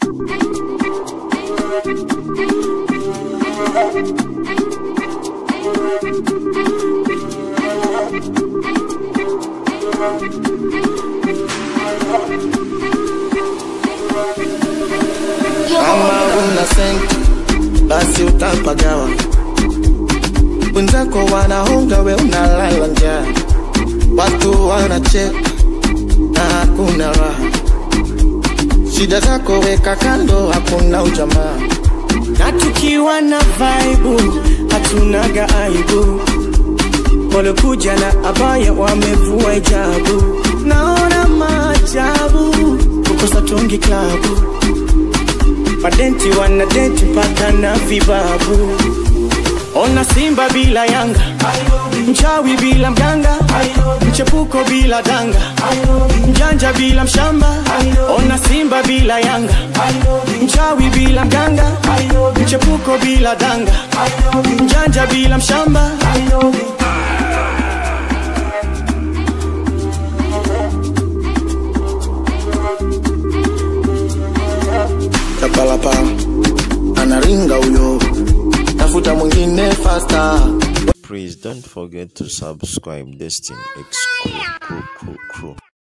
Kama una senti basi utapagawa, wenzako wanahonga, we unalala njaa, watu wanacheka na hakuna raha. Shida zako weka kando, hakuna ujamaa. na tukiwa na vaibu hatunaga aibu walokuja na abaya wamevua hijabu naona maajabu kukosa tungi klabu madenti wanadenti mpaka na vibabu ona simba bila yanga mchawi bila mganga mchepuko bila danga mjanja bila mshamba ona simba bila yanga mchawi bila mganga mchepuko bila danga mjanja bila mshamba Kapalapa anaringa huyo, tafuta mwingine faster. Please don't forget to subscribe Destin X Crew, Crew, Crew, Crew.